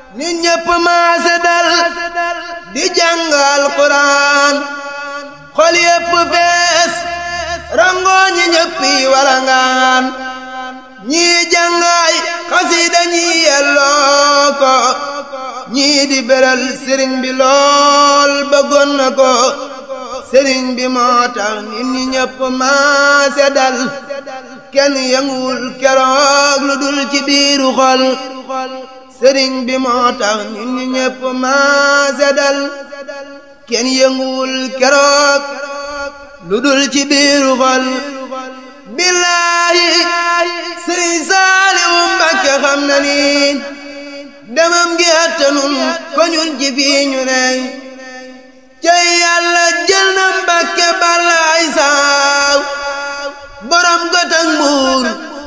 nit ñépp maase dal di jàngal Quraan xol yépp fees rangoo ñi ñëppi walangaan ñii jàngaay xasida ñii yelloo ko ñii di beral sëriñ bi lool bëggoon na ko sëriñ bi moo tax nit ñi ñëpp maase dal kenn yënguwul keroog lu dul ci biiru xol sëriñ bi moo tax nit ñi ñëpp maase dal kenn yënguwul keroog lu dul ci biiru xol billaahi sëriñ Saaliwu Mbàkke xam na ni demam gi attanun ko ñun ji fii ñu ney cay yàlla jël na Mbàkke balaay saaw borom gotak mbuur